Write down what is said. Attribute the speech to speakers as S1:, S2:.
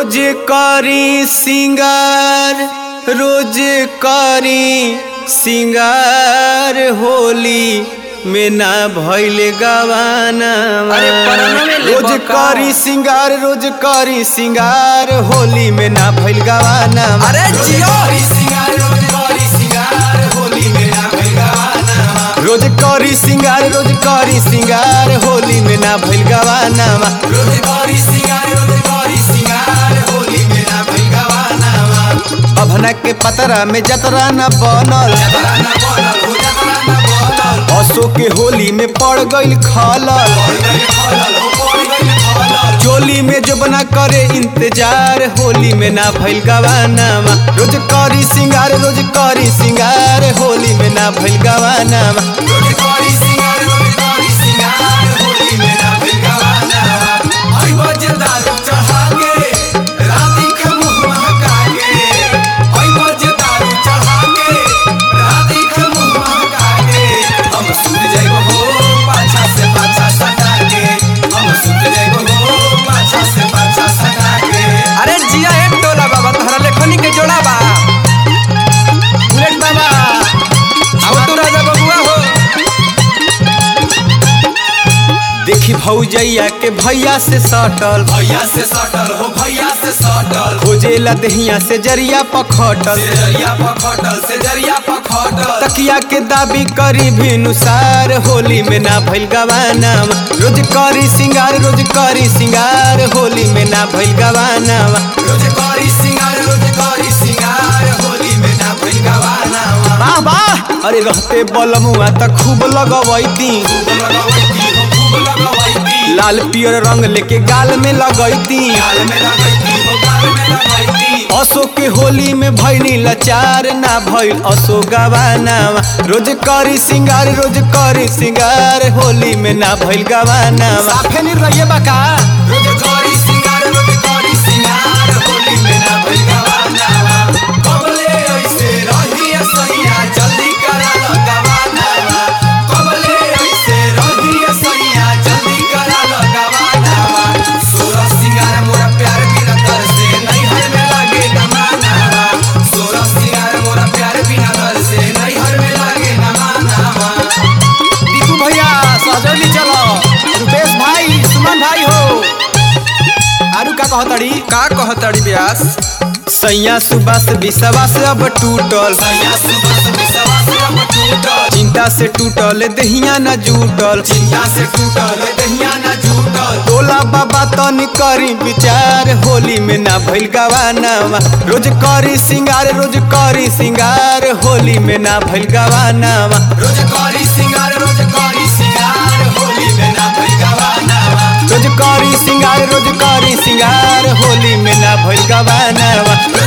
S1: रोज करी सिंगार रोज करी सिंगार होली में ना भइल गवाना
S2: अरे परनो में ले
S1: रोज
S2: बका।
S1: करी सिंगार रोज करी सिंगार होली में ना भइल गवाना
S2: अरे जियो
S1: रोज करी सिंगार रोज करी सिंगार होली में ना भइल गवाना अभना के पतरा में जतरा न बनल असो के होली में पड़ गइल खलल चोली में जो बना करे इंतजार होली में ना भइल गवाना रोज करी सिंगार रोज करी सिंगार होली में ना भइल गवाना
S2: अरे जिया एक टोला बाबा तहरा लेखनी के जोड़ा बा
S1: बुलेट बाबा
S2: आओ तू राजा बबुआ हो
S1: देखी भौजैया के भैया से सटल
S3: भैया से सटल हो भैया से सटल
S1: खोजेला दहिया से जरिया पखटल
S3: से जरिया पखटल से जरिया पखटल
S1: तकिया के दाबी करी भी नुसार होली में ना भइल गवाना रोज करी सिंगार रोज करी सिंगार होली में ना भइल गवाना
S3: रोज करी सिंगार रोज करी सिंगार होली में ना भइल गवाना
S1: वाह वाह अरे रहते बलमुआ त खूब लगवैती
S3: खूब लगवैती हो खूब लगवैती
S1: लाल पियर रंग लेके गाल में लगैती
S3: गाल में लगैती हो गाल में लगैती
S1: असो के होली में भैनी लाचार ना भइल असो गवाना रोज करी सिंगार रोज करी सिंगार होली में ना भइल गवाना साफे नहीं रहिए बका
S3: रोज करी सिंगार रोज करी सिंगार होली में ना भइल गवाना कबले ऐसे रही सैया जल्दी करा ल गवाना कबले ऐसे रही सैया जल्दी करा ल गवाना सोरा सिंगार मोरा प्यार बिना तर से नहीं हर में लागे न माना सोरा सिंगार मोरा प्यार बिना तर से नहीं हर में लागे न माना
S1: दीपू भैया सहजौली चलो रुपेश भाई सुमन भाई हो आरू का कहतड़ी
S2: का कहतड़ी ब्यास
S1: सैया सुबास विश्वास अब टूटल
S3: सैया सुबह से विश्वास अब टूटल
S1: चिंता से टूटल दहिया न जुटल
S3: चिंता से टूटल दहिया न झूटल
S1: टोला बाबा तनी करी विचार होली में ना भइल गवाना रोज करी सिंगार रोज करी सिंगार होली में ना भइल गवाना
S3: रोज करी सिंगार रोज करी सिंगार होली में ना भइल गवाना
S1: रोज करी सिंगार रोज करी सिंगार होली में ना भइल गवाना